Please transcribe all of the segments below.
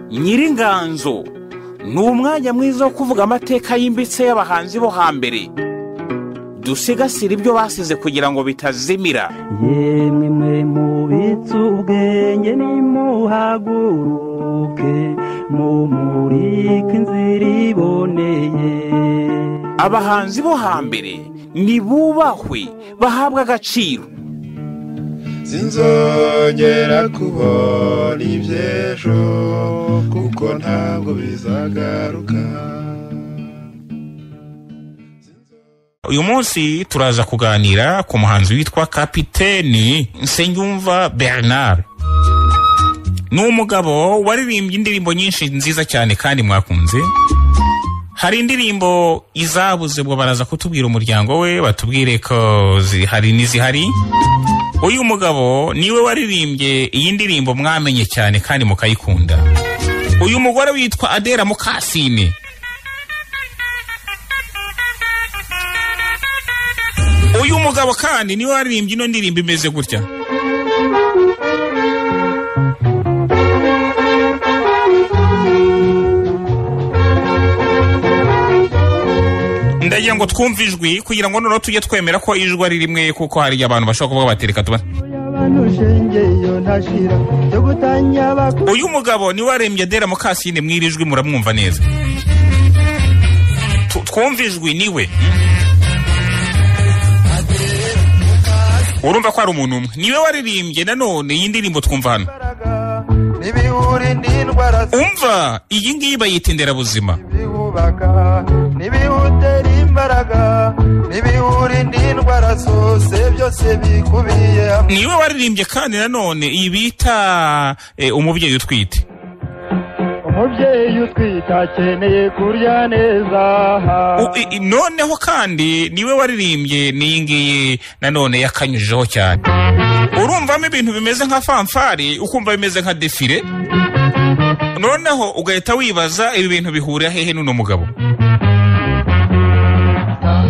nyiringanzo ni umwanya mwiza wo kuvuga amateka yimbitse y'abahanzi bo hambere dusigasire ibyo basize kugira ngo bitazimira yemwe mwe mubitse ubwenge nimuhaguruke mumurike inzira iboneye abahanzi bo hambere nibubahwe bahabwe agaciro sinzongera kubona iby'ejo kuko ntabwo bizagaruka uyu munsi turaza kuganira ku muhanzi witwa kapiteni nsengumva bernard ni umugabo waririmbye indirimbo nyinshi nziza cyane kandi mwakunze hari indirimbo izabuze ngo baraza kutubwira umuryango we batubwire ko zihari n'izihari uyu mugabo niwe waririmbye iyi ndirimbo mwamenye cyane kandi mukayikunda uyu mugore witwa adera mukasine uyu mugabo kandi niwe waririmbye ino ndirimbo imeze gutya ndagira ngo twumve ijwi kugira ngo noneho tujye twemera ko ijwi ari rimwe kuko hari abantu bashobora kuvuga bati reka tuba abantu ushengeyo ntashira byo gutanya bakuru uyu mugabo niwe warembye adera mukasine mw'iri jwi muramwumva neza Tu- twumve ijwi niwe urumva ko hari umuntu umwe niwe waririmbye nanone iyi ndirimbo twumva hano imbaraga n'ibihuri n'indwara umva iyi ngiyi bayita inderabuzima zibihubaka n'ibihutera imbaraga n'ibihuri n'indwara zose byose bikubiye hamwe niwe waririmbye kandi nanone iyi bita eh, umubyeyi utwite umubyeyi utwite akeneye kurya neza U- i- i- noneho kandi niwe waririmbye n'iyi ngiyi nanone yakanyujijeho cyane urumvamo ibintu bimeze nka fanfari ukumva bimeze nka defire noneho ugahita wibaza ibi bintu bihurira hehe n'uno mugabo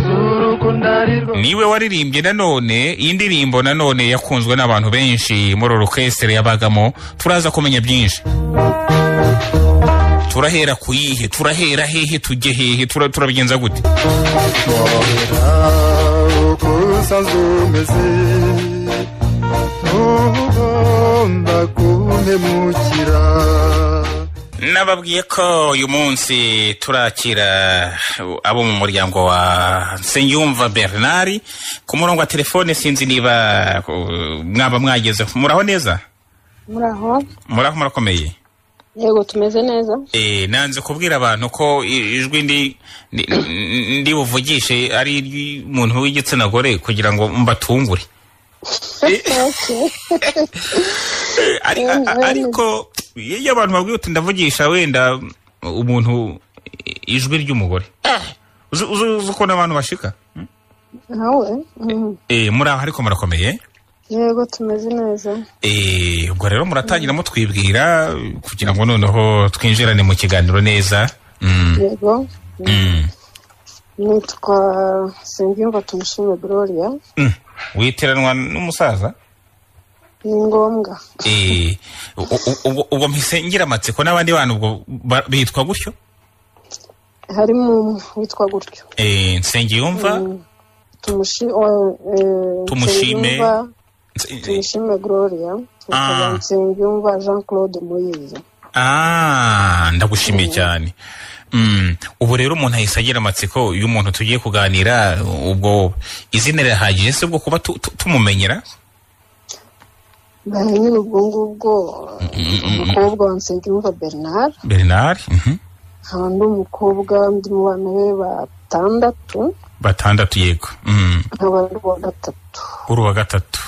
z'urukundo ari rwo niwe waririmbye nanone iyi ndirimbo nanone yakunzwe n'abantu benshi muri orukestere yabagamo turaza kumenya byinshi turahera ku yihe turahera hehe tujye hehe Tura- turabigenza gute mwohera ukusaza umeze ntugomba kumpemukira nababwiye ko uyu munsi turakira abo mu muryango wa nsengiyumva bernard ku murongo wa telefone sinzi niba uh, mwaba mwagezeho muraho neza muraho muraho murakomeye yego tumeze neza Eh, nanze kubwira abantu ko i- ijwi ndi ndi- ndi buvugishe ari iry'umuntu w'igitsina gore kugira ngo mbatungure Eh, ari- a- a- ariko iyo abantu babwiye uti ndavugisha wenda umuntu i- ijwi ry'umugore Eh, uzi uzi- uzi ukuntu abantu bashika nawe Mm. Eh, muri aho ariko murakomeye yego tumeze neza Eh, ubwo rero muratangira mutwibwira kugira ngo noneho twinjirane mu kiganiro neza Mm, yego mm. nitwa singimva tumushime gloria Mm. witiranwa n'umusaza ni ngombwa Eh, u- u- ubwo ubwo mpisengera amatsiko n'abandi bantu ubwo ba- bitwa gutyo harimo umwe witwa gutyo Eh, nsengiyumva Mm. Tumushi- o- eh, Tumushime. Nsengiyumva- Nse- tumushime gloria Ah. nsengiyumva jean claude moyize Ah, ndagushimiye cyane Mm, ubu rero umuntu ahise agira amatsiko iyo umuntu tugiye kuganira ubwo izina rirahagije se bwo kuba tu- tu- tumumenyera nyine ubwo ngubwo umukobwa wa nsengiyumva bernard bernard mhm. nkaba ndi umukobwa ndi mu bana be batandatu batandatu yego Mm, nkaba ndi uwa gatatu uri uwa gatatu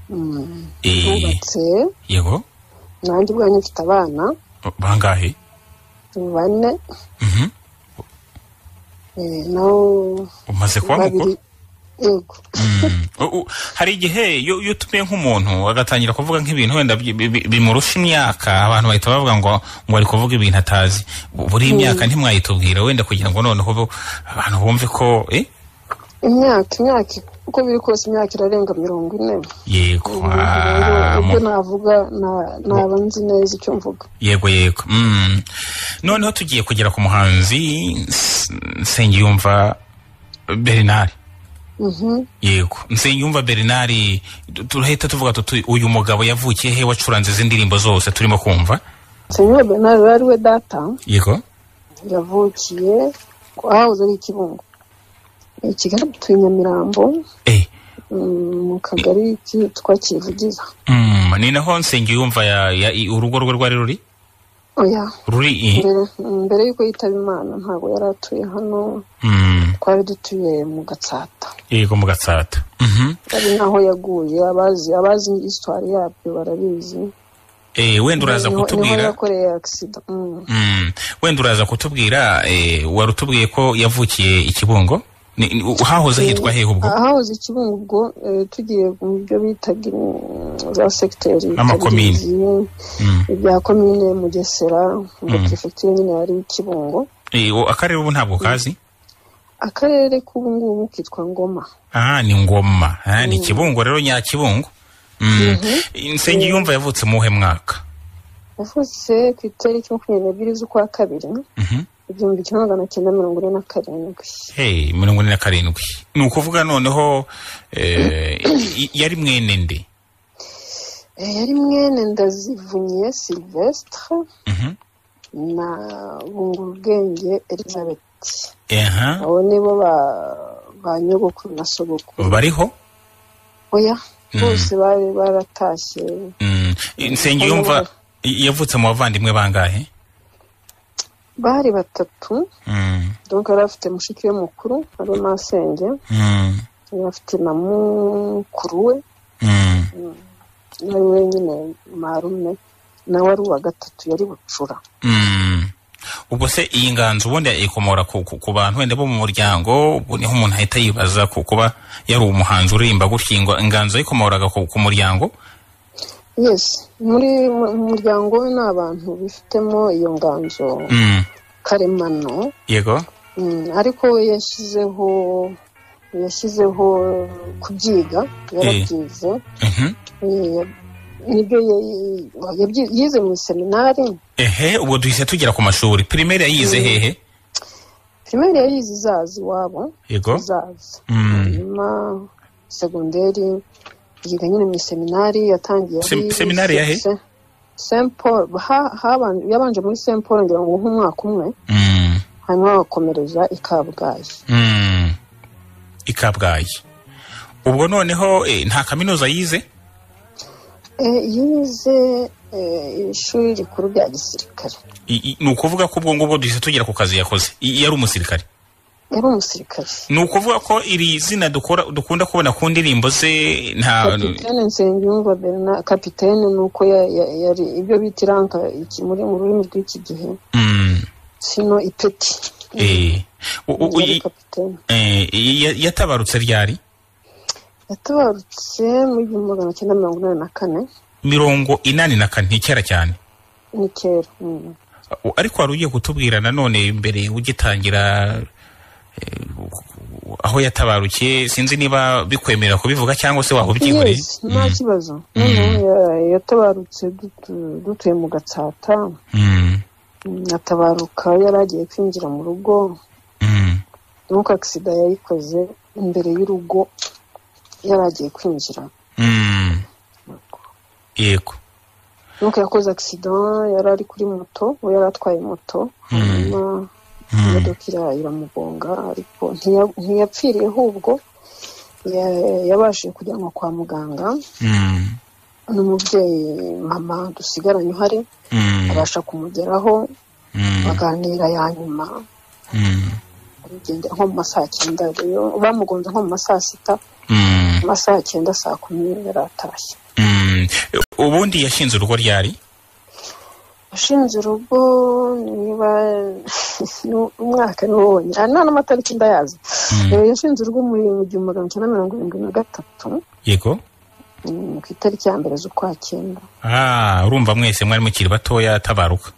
Mm. Eh, bubatse yego nanjye ubwanjye mfite abana bangahe bane Mhm. Eh, nabo umaze kuba mukuru babiri yego Mm. U- u- hari igihe iyo iyo utumiye nk'umuntu agatangira kuvuga nk'ibintu wenda bi- bi- bi- bimurusha imyaka abantu bahita bavuga ngo ngo ari kuvuga ibintu atazi buri imyaka ntimwayitubwira wenda kugira ngo noneho bo- abantu bumve ko eh imyaka imyaka uko biri kose imyaka irarenga mirongo ine yego Ubu ah, rero mu- ibyo navuga na- naba nzi neza icyo mvuga yego yego Mm. noneho tugiye kugera ku muhanzi S- nsengiyumva bernard Mhm. yego nsengiyumva bernard tu- turahita tuvuga tuti uyu mugabo yavukiye he wacuranze izi ndirimbo zose turimo kumva senyeri bernard yari ari we data yego yavukiye ku ahahoze ari ikibungo i kigali tuye nyamirambo eh mm, mu kagari kitwa kivugiza Mm, ni naho nsengiyumva ya, ya, i- urugo rwe rwari ruri oya ruri i mbere mbere y'uko yitaba imana ntabwo yari atuye hano Mm, twari dutuye mu gatsata yego mu gatsata Mhm. ari naho yaguye abazi abazi isitwari yabyo barabizi Eh, wenda uraza Niho- niho kutubwira yakoreye agisida Mm. Mm, wenda uraza kutubwira eh, wari utubwiye ko yavukiye i kibungo Ni- ni- u- hahoze hitwa hehe ubwo ahahoze ikibungo ubwo eh, tugiye mu byo bitaga mm, za segiteri Amakomine. bitabigizi, Mm. ibya komine mugesera ngo Mm. perefegitura nyine yari ikibungo Eh, o- akarere ubu ntabwo kazi akarere k'ubu ngubu kitwa ngoma ah ni ngoma ah, ni kibungo rero nyakibungo mm. nsengiyumva yavutse mu wuhe mwaka yavutse ku itariki makumyabiri n'ebyiri z'ukwa kabiri Mhm. igihumbi kimwe magana cyenda mirongo ine na karindwi Hey, mirongo ine na karindwi ni ukuvuga noneho eh, i- yari mwene nde Eh, yari mwene ndazivunye silvestre Mhm. na bungurubwenge elizabeth aha abo nibo ba- ba nyogokuru na sogokuru bariho oya Mm. bose bari baratashye Mm, nsengiyumva i- yavutse mu bavandimwe bangahe bari batatu Mm, donc yari afite mushiki we mukuru ariwe masenge mm, yari afite na mukuru we mm. nawe wenyine marume nawe ari uwa gatatu yari bucura Mm. ubwo se iyi nganzo ubundi ikomora ku, ku, ku bantu wenda bo mu muryango ubwo niho umuntu ahita yibaza ku kuba yari umuhanzi uririmba gutya ingo- inganzo yayikomoraga ku, ku muryango yes muri mu mu muryango we ni abantu bifitemo iyo nganzo mm. karemano yego Mm, ariko we yashyizeho yashyizeho kubyiga yarabyize Mhm. Eh, ya- nibyo ya- yabyi- yize mu seminari ehe ubwo duhise tugera ku mashuri pirimeri yayize hehe pirimeri yayize izazi iwabo yego izazi Mm. hanyuma segonderi yiga nyine mu seminari yatangiye Sem- ari- seminari ya he? Se- Saint Paul ha- haban- yabanje muri Saint Paul ngira ngo nk'umwaka umwe Mm, hanyuma bagakomereza i Kabgayi mm. i kabgayi ubwo noneho eh, nta kaminuza yize Eh, yize eh, ishuri rikuru rya gisirikare I- i- ni ukuvuga ko ubwo ngubwo duhise tugera ku kazi yakoze I- yari umusirikare yari umusirikare ni ukuvuga ko iri zina dukora dukunda kubona ku ndirimbo ze nta kapitene nsengiyumva berna kapitene ni uko ya- ya- yari ibyo bita iranka iki muri mu rurimi rw'iki gihe Mm, sino ipeti eh. U- u- u- i- yari kapitene eh, i- ya- yatabarutse ryari yatabarutse mu igihumbi magana cyenda mirongo inani na kane mirongo inani na kane ni kera cyane ni kera mm. U- ariko wari ugiye kutubwira nanone mbere ugitangira eh, u- u- aho yatabarukiye sinzi niba bikwemerera kubivuga cyangwa se waba ubyiboneye yes nta kibazo noneho ya- yatabarutse dutu- dutuye mu gatsata Mm, Mm, atabaruka yari agiye kwinjira mu rugo mm, nuko agisida yayikoze imbere y'urugo yari agiye kwinjira mm. yego nuko yakoze accident yari ari kuri moto we yari atwaye moto hanyuma imodoka ira- iramugonga ariko ntiya- ntiyapfiriye ahubwo ya- yabashije kujyanwa kwa muganga Mm, n'umubyeyi mama dusigaranye uhari mm, abasha kumugeraho mm, baganira ya nyuma mm, bigendera nko mu masaha cyenda rero bamugonze nko mu masaha sita mm, mu masaha cyenda saa kumi yari atashye mm. ubundi yashinze urugo ryari ashinze urugo niba ni- umwaka niwo wonyine ah, nta n'amatariki ndayazi Eh, yashinze urugo muri mu gihumbi magana cyenda mirongo irindwi na gatatu yego mm, ku itariki ya mbere z'ukwa cyenda ah urumva mwese mwari mukiri batoya atabaruka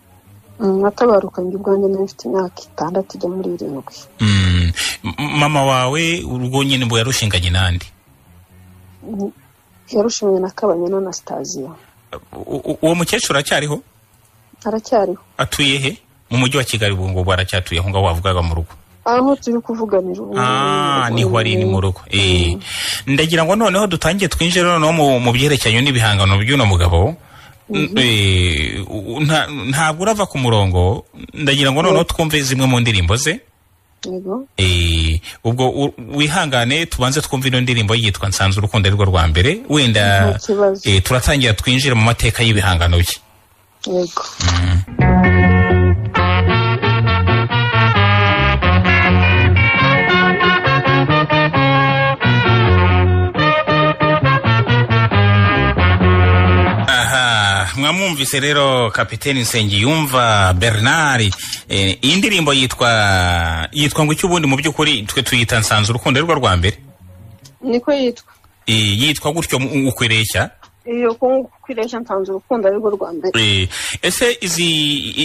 Mm, atabaruka njye ubwanjye nari mfite imyaka itandatu ijya muri irindwi Mm, M- mama wawe urwo nyine ngo yarushinganye n'andi yarushimye na kabanyana na sitaziyo U- u- uwo mukecuru aracyariho aracyariho atuye he mu mujyi wa kigali ubu ngubu aracyatuye aho ngaho wavugaga mu rugo aho turi kuvuganira ubu Ah, ngubu. niho ari ni mu rugo Eh. ndagira ngo noneho dutangiye twinjire noneho mu- mu byerekeranye n'ibihangano by'uno mugabo N- eh, u- nta- ntabwo urava ku murongo ndagira ngo noneho twumve zimwe mu ndirimbo ze Yego. Eh, ubwo u- wihangane tubanze twumve ino ndirimbo yitwa nsanze urukundo ari rwo rwa mbere wenda Nta kibazo. eh, turatangira twinjire mu mateka y'ibihangano bye yego aha mwamwumvise rero kapiteni nsengiyumva bernard eh, iyi ndirimbo yitwa yitwa ngo icyo ubundi mu by'ukuri twe tuyita nsanze urukundo ari rwo rwa mbere niko yitwa Eh, yitwa gutyo mu- uko ireshya iyo kwiresha nsanze urukundo arirwo rwa mbere Eh, ese izi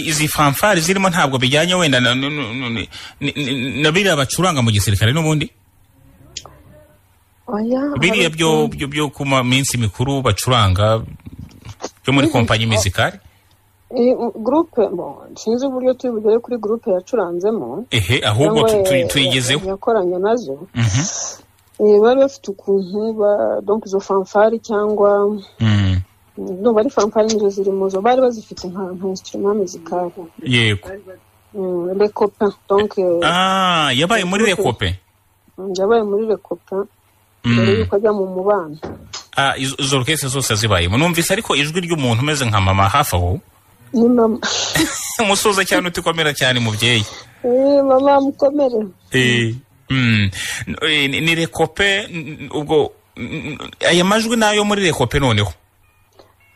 izi fanfare zirimo ntabwo bijyanye wenda na n- n- n- n- n- na biriya bacuranga mu gisirikare n'ubundi oya biriya hari- byo byo byo ku ma- minsi mikuru bacuranga byo muri kompanyi mizikari Eh, u- gurupe mo sinzi uburyo turi bugere kuri gurupe yacuranzemo ehe ahubwo tu- cyangwa, tu- eh, tuyigezeho yakoranye nazo Mhm. Eh, bari bafite ukuntu ba- donc izo fanfari cyangwa Mm. ndumva ari fanfari nizo ziri mu zo bari bazifite nka nka instrument musicale yego Mm, le copain donc eh, ah yabaye muri rekope yabaye muri le copain mbere Mm. yuko ajya mu mubano Ah, izo izo orukestre zose zibayemo numvise ariko ijwi ry'umuntu umeze nka mama hafi aho ni mama umusuza cyane utikomera cyane mubyeyi Eh, mama mukomere Eh, mm, n- eh, ni ni rekope n- ubwo n- n- aya majwi nayo muri rekope noneho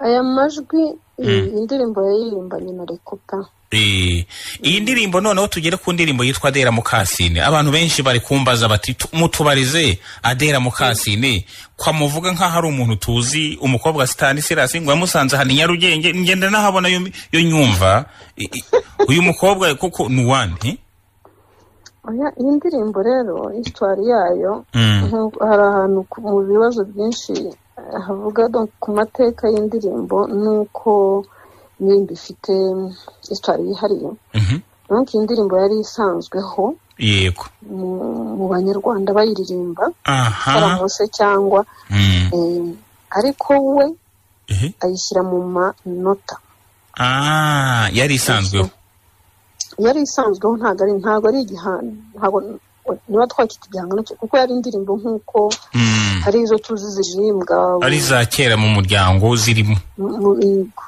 aya majwi eh, indirimbo yaririmbanye na le copain Eh, iyi ndirimbo noneho tugere ku ndirimbo yitwa adera mukasine abantu benshi bari kumbaza bati "Tu- mutubarize adera mukasine kwa muvuga nk'aho ari umuntu tuzi umukobwa wa sitani sirasi ngo yamusanze ahantu i nyarugenge ngenda nahabona yo yo nyumva I- i- uyu mukobwa kuko ni uwande oya iyi ndirimbo rero histoire yayo Mm. nko- hari ahantu ku- mu bibazo byinshi eh, havuga donc ku mateka y'indirimbo n'uko indirimbo ifite histoire yihariye Mhm. donc iyi ndirimbo yari isanzweho yego mu- mu banyarwanda bayiririmba aha karamuse cyangwa Mm. eh, ariko we Ehe. ayishyira mu manota ah yari isanzweho yari isanzweho ntabwo ari ntabwo ari igihano ntabwo niba twakita igihangano cye kuko yari indirimbo nk'uko Mm. hari izo tuzi ziririmbwa ari za kera mu muryango zirimo mu- mu mihigo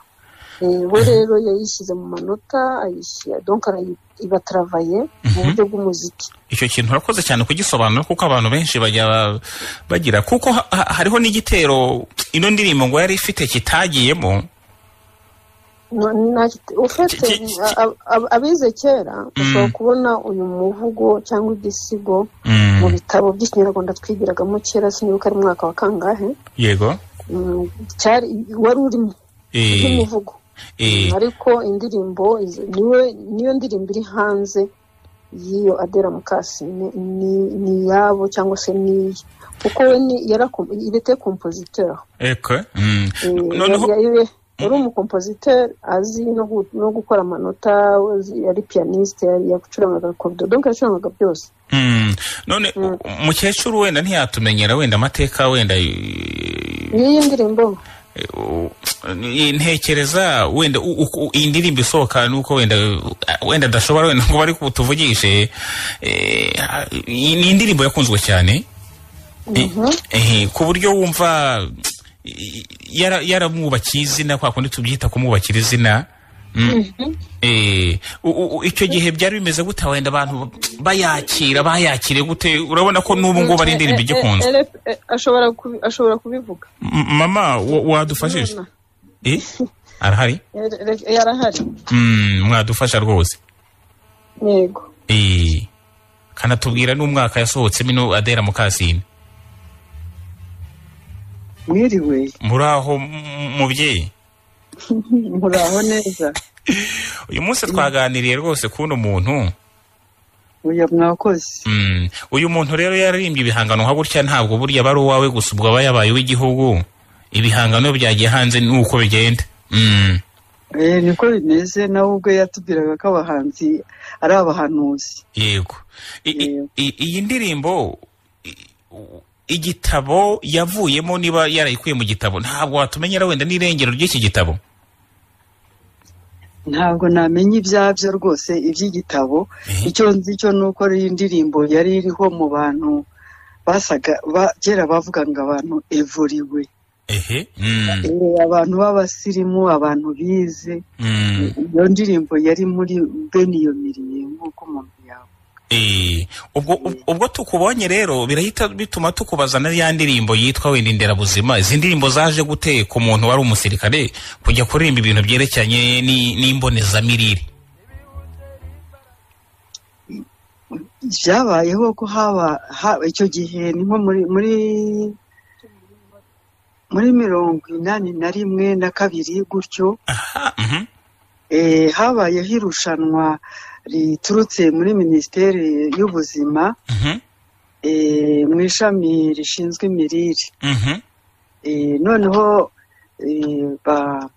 Eh, we rero yayishyize mu manota ayishyira donc arayibataravaye mu buryo bw'umuziki icyo kintu urakoze cyane kugisobanura kuko abantu benshi bajya ba- bagira kuko ha- ha- hariho n'igitero ino ndirimbo ngo yari ifite kitagiyemo No- na- ufite Ki- ki- ki- a- a- abize kera ushobora kubona uyu muvugo cyangwa igisigo mu bitabo by'ikinyarwanda twigiragamo kera sinibuka ari umwaka wa kangahe yego Mm, cyari wari urimo Eh, nk'umuvugo eh, ariko indirimbo izo- niwe niyo ndirimbo iri hanze y'iyo adera mukasine ni ni iyabo cyangwa se niye kuko we ni irete kompositeur eko, mm. Eh, noneho yari- yari- yari umukompositeur azi no gu- no gukora amanota azi- yari pianiste yari yacurangaga kodo donc yacurangaga byose mm, none umukecuru wenda ntiyatumenyera wenda amateka wenda eh, n'iyi ndirimbo u- eh, ntekereza wenda u- uku- u- iyi ndirimbo isohoka nuko wenda eh, wenda adashobora wenda ngo bari tuvugishe eh, ah, iyi ni indirimbo yakunzwe cyane Eh, eh, ku buryo wumva eh, yara- yaramwubakiye izina kwa kundi tubyita kumwubakira izina Mm. Eh, u- u- u- icyo gihe byari bimeze gute wenda abantu bayakira bayakire gute urabona ko n'ubu ngubu ari indirimbo igikunzwe Eh, eh, eh, eh, ashobora kubi- ashobora kubivuga M- mama wa- wadufashije Eh, arahari Yari- yari- yarahari Mm, mwadufasha rwose yego Eh, kanatubwira n'umwaka yasohotsemo ino adera mukasine mwiriwe muraho m- mubyeyi muraho neza uyu munsi twaganiriye rwose kuno muntu oya mwakoze Mm. uyu muntu rero yaririmbye ibihangano nka gutya ntabwo burya aba ari uwawe gusa ubwo aba yabaye uw'igihugu ibihangano byagiye hanze ni uko bigenda Mm. Eh, niko bimeze nawe ubwo yatubwiraga ko abahanzi ari abahanuzi yego I- i- Yego. i- iyi ndirimbo i- u- igitabo yavuyemo niba yarayikuye mu gitabo ntabwo watumenyera wenda n'irengero ry'iki gitabo ntabwo namenya ibyabyo rwose iby'igitabo Eh. icyo nzi cyo ni uko iyi ndirimbo yari iriho mu bantu basaga ba- kera bavugaga abantu evuriwe ehe Mm. Eh, abantu b'abasirimu abantu bize Mm. iyo ndirimbo yari muri bene iyo miriye nk'uko umuntu yawe Eh, ubwo ub- ubwo tukubonye rero birahita bituma tukubaza na ya ndirimbo yitwa wenda inderabuzima izi ndirimbo zaje gute ku muntu wari umusirikare kujya kuririmba ibintu byerekeranye ni- n'imbonezamirire byabayeho ko haba ha- icyo gihe ni nko muri muri muri mirongo inani na rimwe na kabiri gutyo aha mhm, Eh, habayeho irushanwa riturutse muri minisiteri y'ubuzima mhm, eh, mu ishami rishinzwe imirire mhm, Eh, noneho eh, ba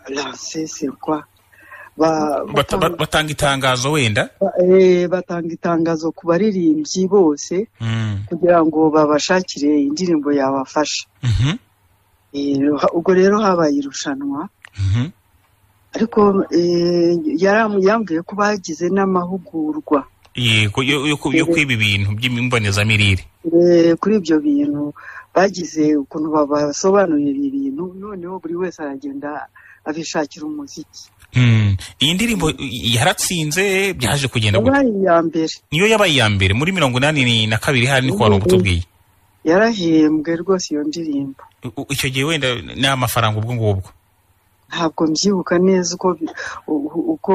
lanse sikwa ba bata- ba- batanga itangazo wenda ba- eh, batanga itangazo ku baririmbyi bose Mm, kugira ngo babashakire indirimbo yabafasha mhm, Eh, ubwo rero habaye irushanwa mhm, ariko eh, yaram- yambwiye ko bagize n'amahugurwa yego yo yo ku- yo kwiba ibintu by'imbonezamirire Eh, kuri ibyo bintu bagize ukuntu babasobanurira ibi bintu noneho buri wese aragenda abishakira umuziki Mm, iyi ndirimbo yaratsinze byaje kugenda gute? yabaye iya mbere niyo yabaye iya mbere muri mirongo inani na kabiri hari niko wari ubutubwiye yarahembwe rwose iyo ndirimbo U- icyo gihe wenda ni amafaranga ubwo ngubwo ntabwo mbyibuka neza uko bi- u- u- uko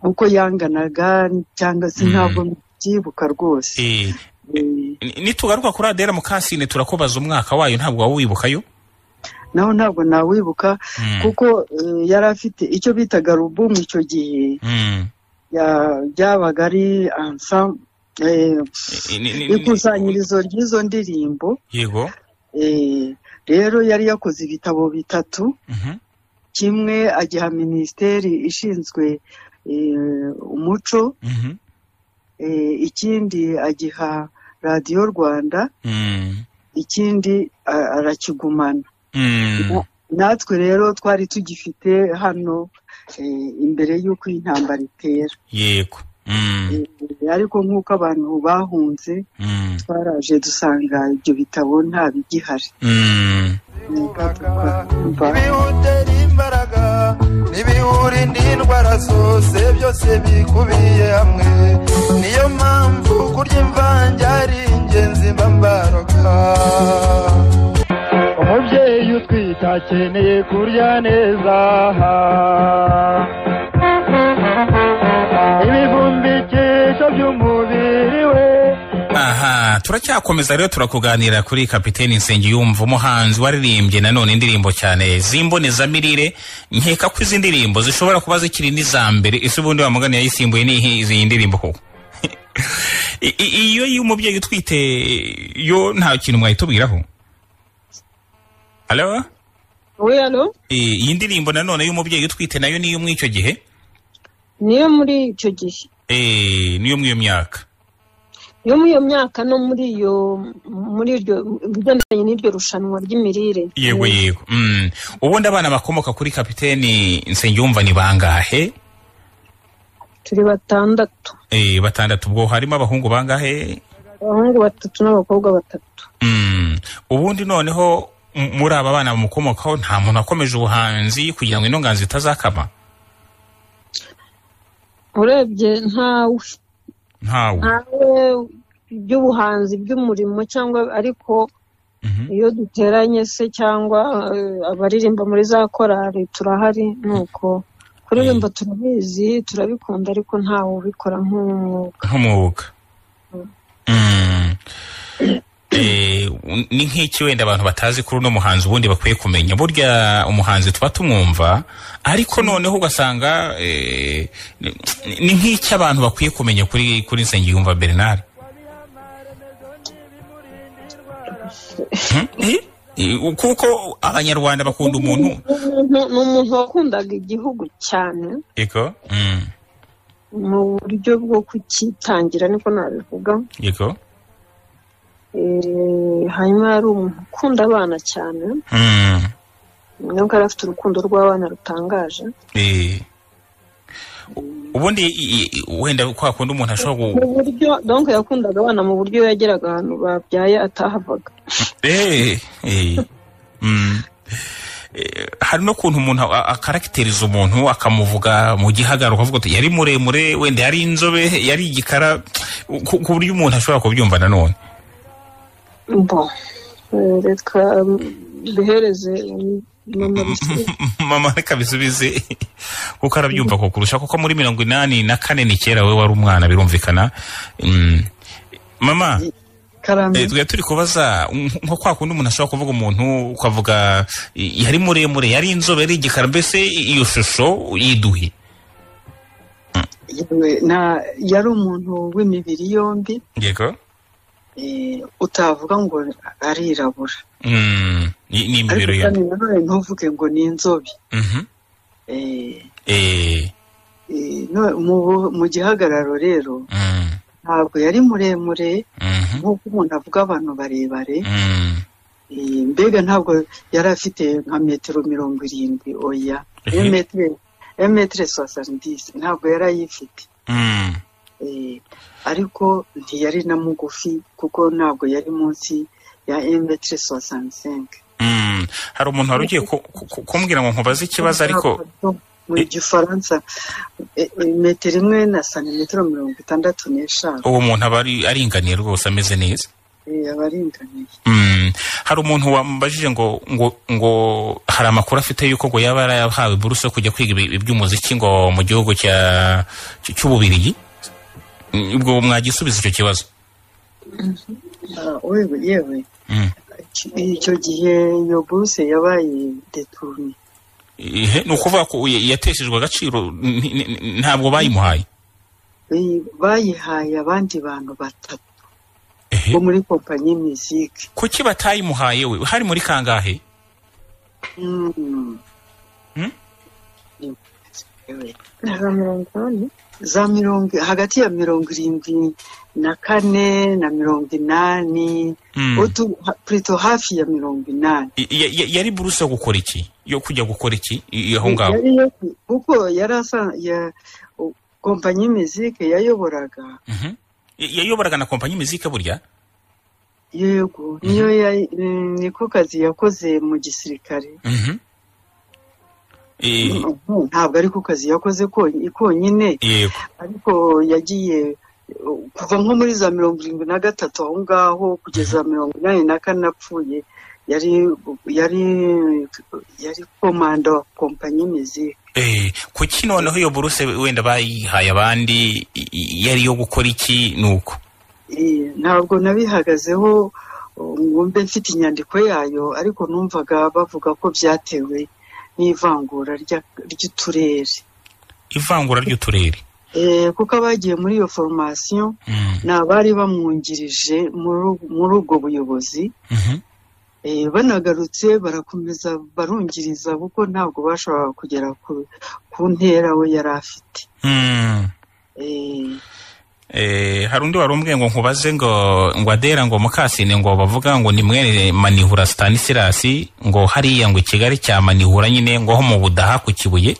uko yanganaga cyangwa se Mm. ntabwo mbyibuka rwose Eh, Eh, ni- nitugaruka kuri adera mukasine turakubaza umwaka wayo ntabwo waba wibukayo naho ntabwo nawibuka Mm, kuko eh, yari afite icyo bitaga rubumu icyo gihe mm. ya- byabaga ari ansam- Eh, eh, ni- ni- ni- ikusanyirizo ry'izo ndirimbo yego eh, rero yari yakoze ibitabo bitatu Mhm, kimwe agiha minisiteri ishinzwe eh, umuco mhm, eh, ikindi agiha radiyo rwanda mm, ikindi a- arakigumana mm. natwe rero twari tugifite hano eh, imbere y'uko iyi ntambara itera yego Mm, Eh, ariko nk'uko abantu bahunze mm, twaraje dusanga ibyo bitabo nta bigihari mm. Ntabwo- ibihutera imbaraga n'ibiwurinda indwara zose byose bikubiye hamwe niyo mpamvu kurya imvange ari ingenzi mba mbaroga umubyeyi utwite akeneye kurya neza ibivumbikisho by'umubiri we aha turacyakomeza rero turakuganira kuri kapiteni nsengiyumva umuhanzi waririmbye nanone indirimbo cyane z'imbonezamirire nkeka ko izi ndirimbo zishobora kuba zikiri n'iza mbere ese ubundi wamugani yayisimbuye nihi izi ndirimbo koko I- i- iyo y'umubyeyi utwite yo nta kintu mwayitubwiraho halo we hano I- iyi ndirimbo nanone y'umubyeyi utwite nayo niyo muri icyo gihe niyo muri icyo gihe Eh, niyo muri iyo myaka yo muri iyo myaka no muri iyo muri iryo ibigendanye n'iryo rushanwa ry'imirire yego yego Mm. ubundi abana bakomoka kuri kapiteni nsengiyumva ni bangahe turi batandatu Eh, batandatu ubwo harimo abahungu bangahe abahungu batatu n'abakobwa batatu Mm. ubundi noneho m- muri aba bana bamukomokaho nta muntu wakomeje ubuhanzi kugira ngo ino nganzo itazakama urebye ntawe ntawe ntawe by'ubuhanzi by'umurimo cyangwa ariko Mhm. iyo duteranye se cyangwa eh, abaririmba muri za korari turahari nuko kuririmba turabizi turabikunda ariko ntawe ubikora nk'umwuga nk'umwuga Mm. Eh, ni nk'iki wenda abantu batazi kuri uno muhanzi ubundi bakwiye kumenya burya umuhanzi tuba tumwumva ariko noneho ugasanga eh, ni- ni nk'icyo abantu bakwiye kumenya kuri kuri nsengiyumva bernard Hmm? Eh? Eh, kuko abanyarwanda bakunda umuntu Umuntu- ni umuntu wakundaga igihugu cyane yego Mm, mu buryo bwo kukitangira niko nabivuga yego Eh, hanyuma yari umuntu ukunda abana cyane Mm, nubwo yari afite urukundo rw'abana rutangaje eh. ubundi i- i- wenda kwa kundi umuntu ashobora gu- mu buryo donk yakundaga abana mu buryo yageraga ahantu babyaye atahavaga Eh, eh. Mm. Eh, hari no kuntu umuntu a- akaragiteriza umuntu akamuvuga mu gihagararo ukavuga uti yari muremure wenda yari inzobe yari igikara ku ku buryo umuntu ashobora kubyumva nanone bo eh, reka mm, bihereze mm, mama bisi- mama reka bisubize kuko arabyumva ko kurusha kuko muri mirongo inani na kane ni kera we wari umwana birumvikana Mm. mama Eh, karame twari turi kubaza mm, nko kwa kundi umuntu ashobora kuvuga umuntu ukavuga "I- yari muremure yari inzobe yari igikara mbese i- iyo shusho yiduhe yewe na- yari umuntu w'imibiri yombi yego eh, utavuga ngo arirabura Mm, ni ni ariko imibiri ye kandi nanone ntuvuge ngo ni inzobe Mhm. Eh, Eh, eh, no- mu- mu gihagararo rero mm, ntabwo yari muremure mhm, nk'uko umuntu avuga abantu barebare mm. Eh, mbega ntabwo yari afite nka metero mirongo irindwi oya Ehe. emetire soasanidisi ntabwo yari ayifite Mm, Eh, ariko ntiyari na mugufi kuko ntabwo yari munsi ya emetire soasandisenke mm. hari umuntu wari ugiye ku- ku- ku- kumbwira ngo nkubaze ikibazo ariko mu gifaransa eh, eh, metero imwe na santimetero mirongo itandatu n'eshanu uwo muntu aba ari- aringaniye rwose ameze neza Eh, aba aringaniye Mm. hari umuntu wambajije ngo ngo ngo hari amakuru afite yuko ngo yaba yarahawe buruse yo kujya kwiga ibi- iby'umuziki ngo mu gihugu cya cy- cy'ububirigi Mm, ubwo mwagisubiza icyo kibazo Ah, wewe yewe Mm. icyo gihe iyo buruse yabaye deturne Ihe, ni ukuvuga ko ya- yateshejwe agaciro ni- ni- ni- ntabwo bayimuhaye Eh, bayihaye abandi bantu batatu Ehe. bo muri kompanyi y'imiziki kuki batayimuhaye we hari muri kangahe Mm. Hmm? Yewe. za mirongo inani za mirongo hagati ya mirongo irindwi na kane na mirongo inani Mm. Utu- ha- plutôt hafi ya mirongo inani I- ya- ya- yari buruse yo gukora iki yo kujya gukora iki i- i- aho ngaho Yari yo- kuko yari asa ya u- kompanyi y'imiziki yayoboraga Mhm. Ya- yayoboraga na kompanyi mizika burya yego niyo ya- mm, niko kazi yakoze mu gisirikare Mhm. Eh, Mm, ntabwo ari ko kazi yakoze konyi- konyine yego ariko yagiye uh, kuva nko muri za mirongo irindwi na gatatu aho ngaho kugeza mirongo inani na kane apfuye yari yari yari komanda wa kompanyi y'imiziki Eh, kuki noneho iyo buruse wenda bayihaye abandi i- i- yari iyo gukora iki nuko Eh, ntabwo nabihagazeho uh, ngo mbe mfite inyandiko yayo ariko numvaga bavuga ko byatewe n'ivangura rya- ry'uturere ivangura ry'uturere Eh, kuko abagiye muri iyo foromasiyo Mm. ni abari bamwungirije muri- muri ubwo buyobozi Mhm. Eh, banagarutse barakomeza barungiriza kuko ntabwo bashoboraga kugera ku, ku ntera we yari afite Mm. Eh, Eh, hari undi wari umbwiye ngo nkubaze ngo ngo adera ngo mukasine ngo bavuga ngo ni mwene manihura stanisirasi ngo hariya ngo ikigali cya manihura nyine ngo ho mu budaha ku kibuye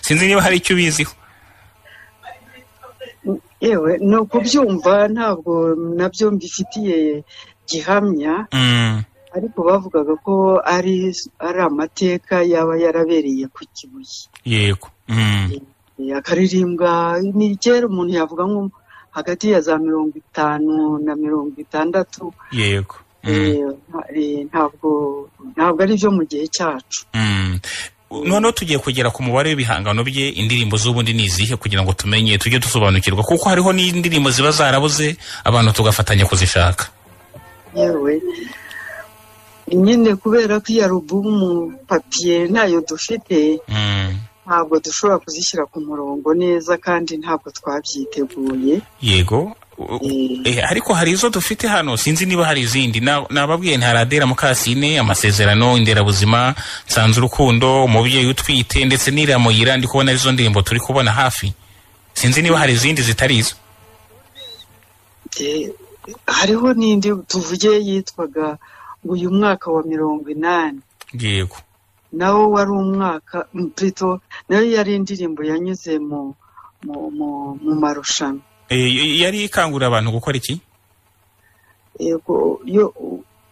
sinzi niba hari icyo ubiziho yewe ni ukubyumva ntabwo nabyo mbifitiye gihamya Mm. ariko bavugaga ko ari ari amateka yaba yarabereye ku kibuye yego Mm. Eh, akaririmbwa ni kera umuntu yavuga nko hagati ya za mirongo itanu na mirongo itandatu yego Mm. Eh, nta- eh, ntabwo ntabwo ari byo mu gihe cyacu Mm. noneho tugiye kugera ku mubare w'ibihangano bye indirimbo z'ubundi ni izihe kugira ngo tumenye tujye dusobanukirwa kuko hariho n'indirimbo ziba zarabuze abantu tugafatanya kuzishaka yewe nyine kubera ko iyo alubumu papiye ntayo dufite Mm. ntabwo dushobora kuzishyira ku murongo neza kandi ntabwo twabyiteguye yego U- u- Eh, eh, ariko hari izo dufite hano sinzi niba hari izindi Na- nababwiye nta radera mukasine amasezerano inderabuzima nsanze urukundo umubyeyi utwite ndetse n'iramuyira ndi kubona arizo ndirimbo turi kubona hafi sinzi niba hari izindi zitari izo eh, hariho n'indi tuvuge yitwaga ngo uyu mwaka wa mirongo inani yego nawo wari umwaka mm, plutôt nayo yari indirimbo yanyuze mu mu mu, mu marushanwa Eh, y- yari ikangurira abantu gukora iki yego yo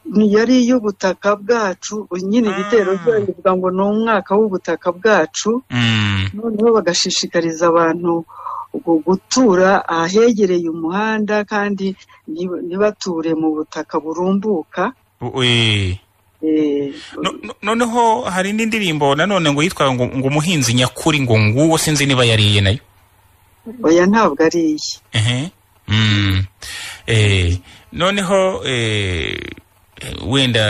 ni- yari iy'ubutaka bwacu nyine igitero Ah. cyayo bivuga ngo ni umwaka w'ubutaka bwacu Mm, noneho bagashishikariza abantu gu- gutura ahegereye umuhanda kandi nib- ntibature mu butaka burumbuka u- eh. Eh, No- no- noneho hari n'indirimbo nanone ngo yitwa ngo ngo umuhinzi nyakuri ngo nguwo sinzi niba yariye nayo oya ntabwo ari iyi Ehe. Mm. Eh, noneho eh, wenda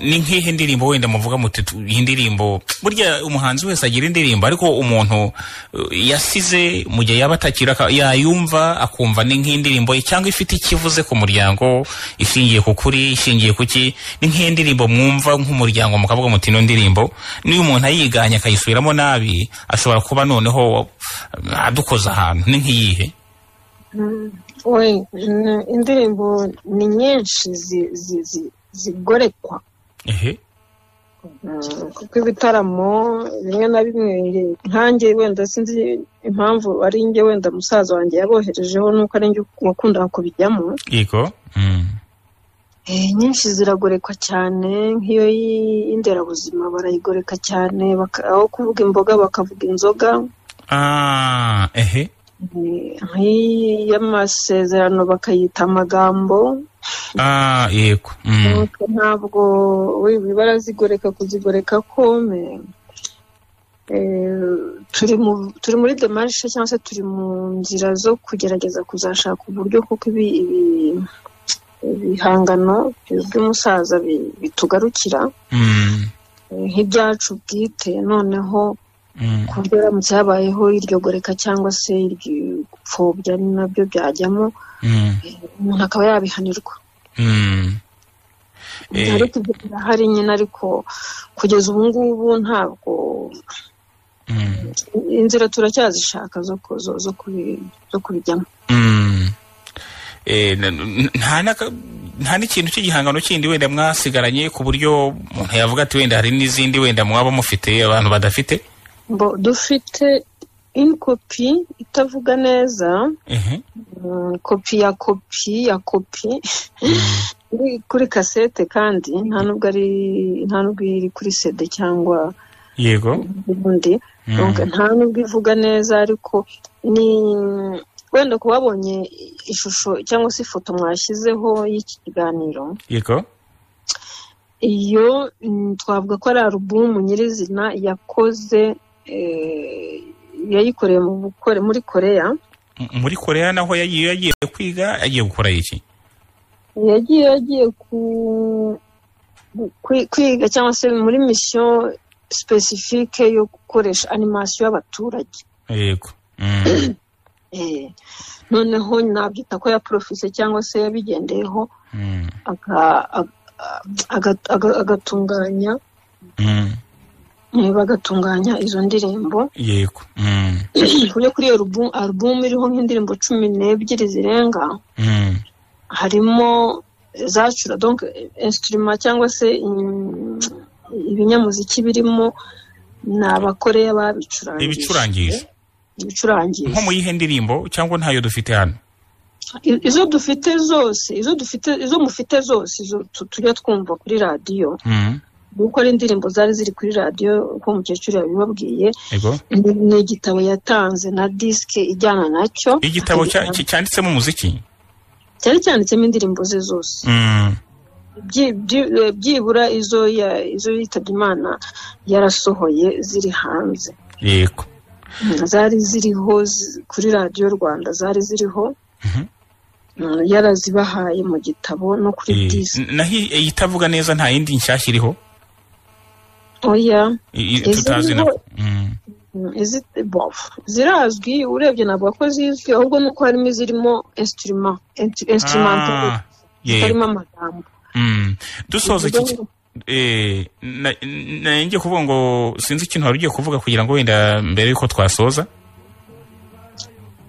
ni nk'ihe ndirimbo wenda muvuga muti tu- iyi ndirimbo burya umuhanzi wese agira indirimbo ariko umuntu eh, yasize mu gihe yaba atakira aka- yayumva akumva ni nk'indirimbo ye cyangwa ifite ikivuze ku muryango ishingiye ku kuri ishingiye ku ki ni nk'indirimbo mwumva nk'umuryango mukavuga muti ino ndirimbo n'iyo umuntu ayiganye akayisubiramo nabi ashobora kuba noneho eh, adukoza ahantu ni nk'iyihe we n- indirimbo ni nyinshi zi- zi- zi- zigorekwa ehe Mm, kuko ibitaramo bimwe na bimwe nge- nkanjye wenda sinzi impamvu ari njye wenda musaza wanjye yaboherejeho nuko ari njye wakundaga kubijyamo yego Mm. Eh, inyinshi ziragorekwa cyane nk'iyo y'inderabuzima barayigoreka cyane baka- aho kuvuga imboga bakavuga inzoga ah ehe Eh, nk'iy'amasezerano bakayita amagambo ah yego Mm. Nuko ntabwo we barazigoreka kuzigoreka kome turi mu- turi muri demarishe cyangwa se turi mu nzira zo kugerageza kuzashaka uburyo kuko ibi ibi- ibihangano by'umusaza bi- bitugarukira Mm. eh, nk'ibyacu bwite noneho Mm. ku buryo haramutse habayeho iryo goreka cyangwa se iryo gupfobya ni nabyo byajyamo Mm. umuntu akaba yabihanirwa Mm. Eh, ariko ibyo birahari nyine ariko kugeza ubu ngubu ntabwo mm. inzira turacyazishaka zo ku- zo- zo kubi- zo kubijyamo Mm. Eh, na- n- nta n'aka- nta n'ikintu cy'igihangano kindi wenda mwasigaranye ku buryo umuntu yavuga ati wenda hari n'izindi wenda mwaba mufite abantu badafite Bo, dufite inkopi itavuga neza ehe mm, kopi ya kopi ya kopi iri kuri kasete kandi nta nubwo ari nta nubwo iri kuri sede cyangwa yego ubundi Mm. Donc, nta nubwo ivuga neza ariko ni wenda ku babonye ishusho cyangwa se ifoto mwashyizeho y'iki kiganiro yego iyo mm, twavuga ko ari alubumu nyirizina yakoze eh, yayikoreye mu bukore muri koreya M- muri korea naho yagiye yagiye kwiga agiye gukora iki yagiye yagiye ku- kwi- kwiga cyangwa se muri misiyo sipesifike yo gukoresha animasiyo y'abaturage yego Mm. Eh, noneho nabyita ko yaporofise cyangwa se yabigendeyeho Mm. aka- aga- aga- aga- agatunganya Mm. eh, bagatunganya izo ndirimbo yego Mm. ku buryo kuri iyo alubu- alubumu iriho nk'indirimbo cumi n'ebyiri zirenga Mm. harimo zacura donc instrument cyangwa se mm, ibinyamuziki birimo ni abakoreya babicurangije ibicurangije ibicurangije nko mu yihe ndirimbo cyangwa ntayo dufite hano I- izo dufite zose izo dufite izo mufite zose izo tu- tujya twumva kuri radiyo Mm. kuko ari indirimbo zari ziri kuri radiyo uko umukecuru yabibabwiye yego ni- ni igitabo yatanze na disike ijyana nacyo igitabo cya- cya- cyanditsemo umuziki cyari cyanditsemo indirimbo ze zose Mm. Byi- byi- eh, byibura izo ya- izo yitabye imana yarasohoye ziri hanze yego zari ziriho zi- kuri radiyo rwanda zari ziriho Mhm. mm, yarazibahaye mu gitabo no kuri Eh, disi n- naho iyi- iyi itavuga neza nta yindi nshyashya iriho oya I- i- Izi tutazi na niho- Mm. mm, izi- bof, zirazwi urebye ntabwo ko zizwi ahubwo ni uko harimo izirimo instrument instru- instrument Ah, yego. zitarimo amagambo Mm. dusoza iki Bivuga ngo- eh, na- na- ngiye kuvuga ngo sinzi ikintu wari ugiye kuvuga kugira ngo wenda mbere yuko twasoza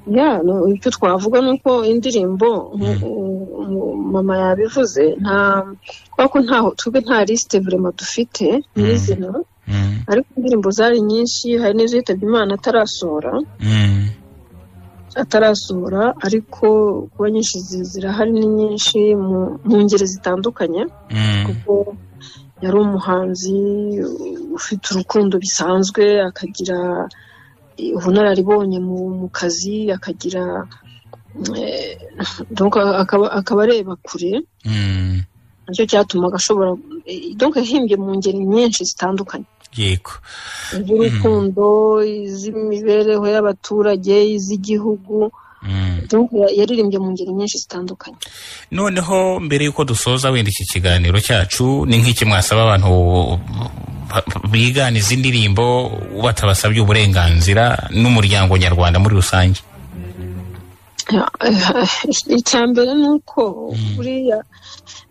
ya no, icyo twavuga ni uko indirimbo nk- Mm. u- u- mama yabivuze nta kubera ko ntaho twebwe nta lisite vurema dufite nyirizina Mm, ariko indirimbo zari nyinshi hari n'izo yitabye imana atarasohora mm, atarasohora ariko kuba nyinshi zi- zirahari ni nyinshi mu- mu ngeri zitandukanye mm, kuko yari umuhanzi ufite urukundo bisanzwe akagira ubunararibonye mu mu kazi akagira eh, donc akaba akaba areba kure mm. nicyo cyatumaga ashobora eh, donc yahimbye mu ngeri nyinshi zitandukanye yego iz'urukundo iz'imibereho y'abaturage iz'igihugu Mm. donc ya- yaririmbye mu ngeri nyinshi zitandukanye noneho mbere y'uko dusoza wenda iki kiganiro cyacu ni nk'iki mwasaba abantu ba- bigana izi ndirimbo batabasabye uburenganzira n'umuryango nyarwanda muri rusange icya mbere ni uko buriya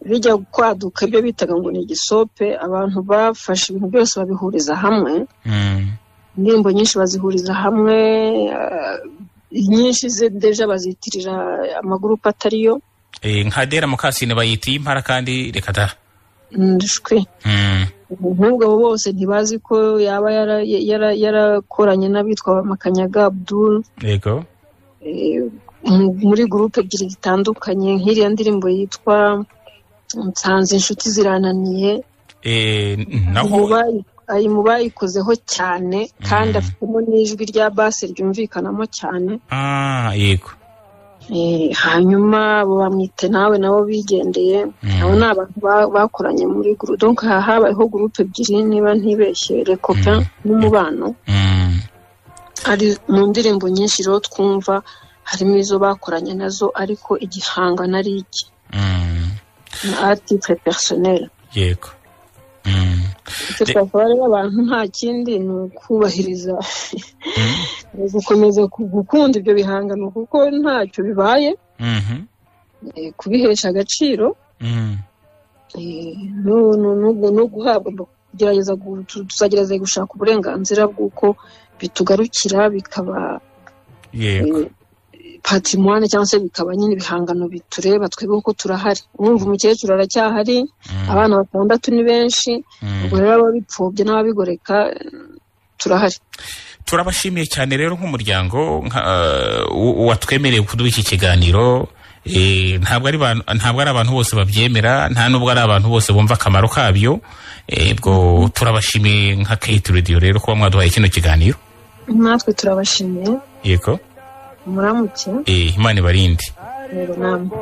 bijya kwaduka ibyo bitaga ngo ni igisope abantu bafashe ibintu byose babihuriza hamwe Mm, indirimbo nyinshi bazihuriza hamwe eh, inyinshi ze- deja bazitirira amagurupe atariyo eh, nka dera mukasine bayita impara kandi reka da ndishwe Mm, nk'ubwo abo bose ntibazi ko yaba yara- yara- yarakoranye n'abitwa makanyaga abdul yego eh, mu- muri gurupe ebyiri zitandukanye nk'iriya ndirimbo yitwa nsanze inshuti zirananiye Eh, Ayimu naho bayi- ayimu bayikozeho cyane kandi afitemo n'ijwi rya base ryumvikanamo cyane ah yego Eh, hanyuma abo bamwite nawe nabo bigendeye Mm. abo ni abantu ba- bakoranye muri gurupe donc aha habayeho gurupe ebyiri niba ntibeshye rekopin Mm. n'umubano Mm, ari mu ndirimbo nyinshi rero twumva harimo izo bakoranye nazo ariko igihangano ari iki mm, ni atitire personel yego Mm, icyo De- twakora rero abantu nta kindi ni ukubahiriza ni gukomeza ku- gukunda ibyo bihangano kuko ntacyo bibaye mhm, eh, kubihesha agaciro mm. eh, no- no- no- no guhabwa no kugerageza gu- tu- tuzagerageza gushaka uburenganzira bw'uko bitugarukira bikaba yego patrimoine cyangwa se bikaba nyine ibihangano bitureba twebwe kuko turahari urumva umukecuru aracyahari Mm, abana batandatu ni benshi mm. ubwo rero ababipfobya n'ababigoreka eh, turahari turabashimiye cyane rero nk'umuryango nka- eh, u- watwemereye kuduha iki kiganiro Eh, ntabwo ari abantu- ntabwo ari abantu bose babyemera nta nubwo ari abantu bose bumva akamaro kabyo Eh, ubwo turabashimiye nka kate radio rero kuba mwaduhaye kino kiganiro natwe turabashimiye yego muramuke Eh, imana ibarinde rero namwe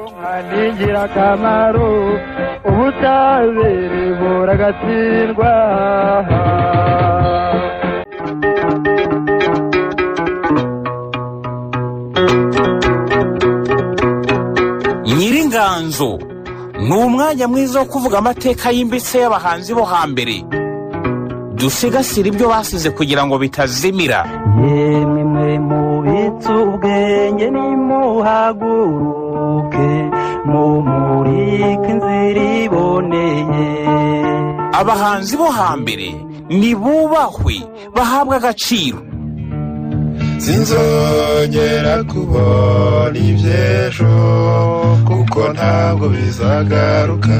ni ingirakamaro ubutabire buragatsindwa nyiringanzo ni umwanya mwiza wo kuvuga amateka yimbitse y'abahanzi bo hambere dusigasire ibyo basize kugira ngo bitazimira yemwe mwe mubitse ubwenge nimuhaguruke mumurike inzira iboneye abahanzi bo hambere nibubahwe bahabwe agaciro sinzongera kubona iby'ejo kuko ntabwo bizagaruka